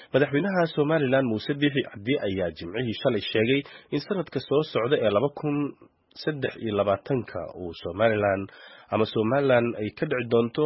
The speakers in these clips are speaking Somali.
madaxweynaha somalilan muuse biixi cabdi ayaa jimcihii shalay sheegay in sanadka soo socda ee laba kun saddex iyo labaatanka uu somalilan ama somalilan ay ka dhici doonto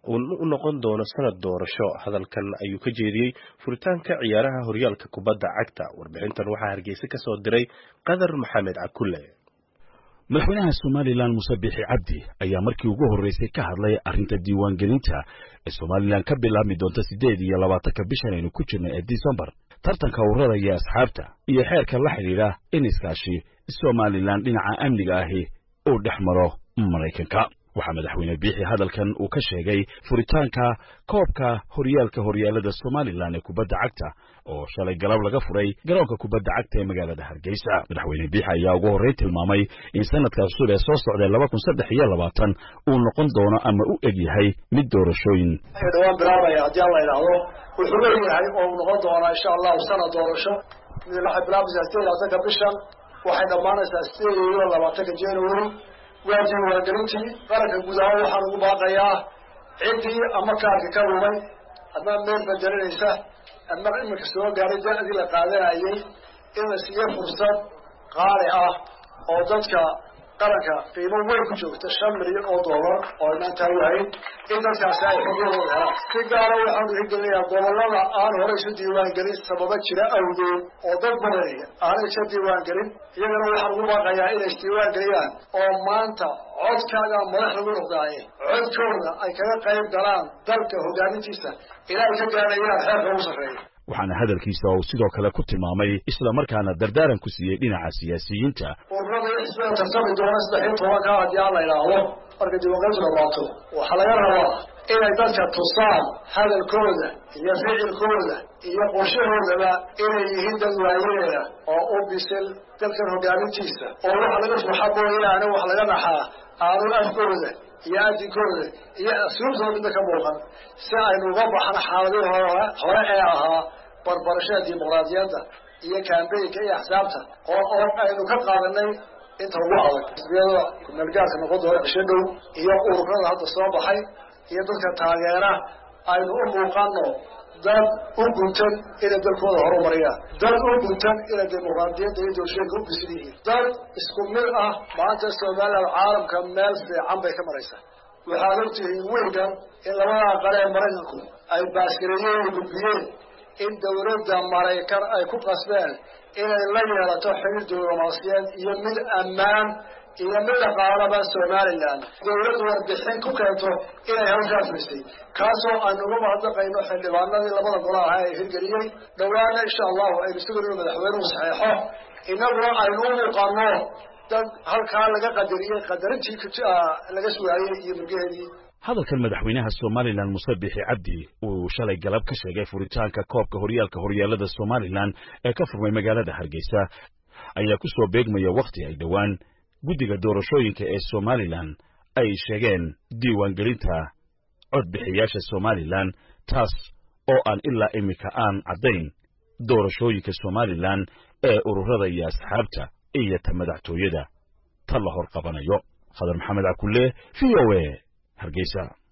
u noqon doono sanad doorasho hadalkan ayuu ka jeediyey furitaanka ciyaaraha horyaalka kubadda cagta warbixintan waxaa hargeysa ka soo diray qadar maxamed cakulle madaxweynaha somalilan muuse biixi cabdi ayaa markii ugu horreysay ka hadlay arrinta diiwaangelinta ee somalilan ka bilaabmi doonta siddeed iyo labaatanka bishan aynu ku jirno ee disembar tartanka ururada iyo asxaabta iyo xeerka la xidhiidha in iskaashi somalilan dhinaca amniga ahi uu dhex maro maraykanka waxaa madaxweyne biixi hadalkan uu ka sheegay furitaanka koobka horyaalka horyaalada somalilan ee kubadda cagta oo shalay galab laga furay garoonka kubadda cagta ee magaalada hargeysa madaxweyne biixi ayaa ugu horreyn tilmaamay in sanadka cusub ee soo socdae laba kun saddex iyo labaatan uu noqon doono ama u eg yahay mid doorashooyin dhawaan bilaabaya haddii alla idhaahdo wuxuu leeyahay oo uu noqon doonaa insha allahu sanad doorasho mid waxay bilaabaysaa sideed labaatanka bishan waxay dhammaanaysaa sideed iyo labaatanka january waa diiwaangelintii qaranka guud ahaan waxaan ugu baaqayaa ciddii ama kaarka ka lumay ama meel bedelinaysa ama iminka soo gaaray da-dii la qaadanayay in la siiyo fursad qaali ah oo dadka qaranka qiimo weyn ku joogta shan milyan oo dollar oo inaan taawahayn in dadkaasi ay xuquuqdooda helaan si gaara waxaanu hirgelinayaa gobollada aan hore isu diiwaangelin sababa jira awgeed oo dad badan aanay isa diiwaangelin iyagana waxaan ugu baaqayaa inay isdiiwaangeliyaan oo maanta codkaaga madax lagu noqdaaye codkooda ay kaga qayb galaan dalka hogaamintiisa ilaa ay ka gaadhayaan xeerka ugu sarreeya waxaana hadalkiisa uu sidoo kale ku tilmaamay isla markaana dardaaran ku siiyey dhinaca siyaasiyiinta ururada xisbiga tartami doona saddex iyo tobanka haddii aan la idhaahdo marka diiwaangelintu dhamaato waxaa laga rabaa inay dadka tusaan hadalkooda iyo ficilkooda iyo qorshahoodaba inay yihiin dad waayeela oo u bisil dalkan hogaamintiisa oo waxa laga furxa mooyaane wax laga naxaa aanu afkooda iyo adinkooda iyo asluubtooda midna ka muuqan si aynu uga baxno xaaladii hore hore ee ahaa barbarashada dimuqraadiyadda iyo kambeynka iyo axsaabta oo oo aynu ka qaadanay inta ugu adag xisbiyada kumeelgaarka noqon doona cisho dhow iyo ururada hadda soo baxay iyo dadka taageera aynu u muuqano dad u guntan inay dalkooda horumariyaan dad u guntan inay dimuqraadiyadda iyo doorshooyinka u bisil yihiin dad isku mid ah maanta somaliland caalamka meel fiican bay ka maraysaa waxaad ogtihiin wiilkan in labada qare ee maraykanku ay baaskareeyeen gudbiyeen in dawladda maraykan ay ku qasbeen inay la yeelato xiriir diblomaasiyeed iyo mid ammaan iyo mid dhaqaalaba somalilan dawladdu warbixin ku keento inay halkaa furisay kaasoo aynu uga mahadnaqayno xildhibaanadii labada golo ahaa ee hirgeliyey dhowaana insha allahu aynu sugan inu madaxweynuhu saxeexo inaguna aynu u muuqano dad halkaa laga qadariyey qadarintii laga sugaayey iyo murgaheedii hadalkan madaxweynaha somalilan muuse biixi cabdi uu shalay galab ka sheegay furitaanka koobka horyaalka horyaalada somalilan ee ka furmay magaalada hargeysa ayaa ku soo beegmaya wakhti ay dhowaan guddiga doorashooyinka ee somalilan ay sheegeen diiwaangelinta codbixiyaasha somalilan taas oo aan ilaa iminka aan caddayn doorashooyinka somalilan ee ururada iyo asxaabta iyo ta madaxtooyada ta la hor qabanayo khadar maxamed cakulle v o a hargeysa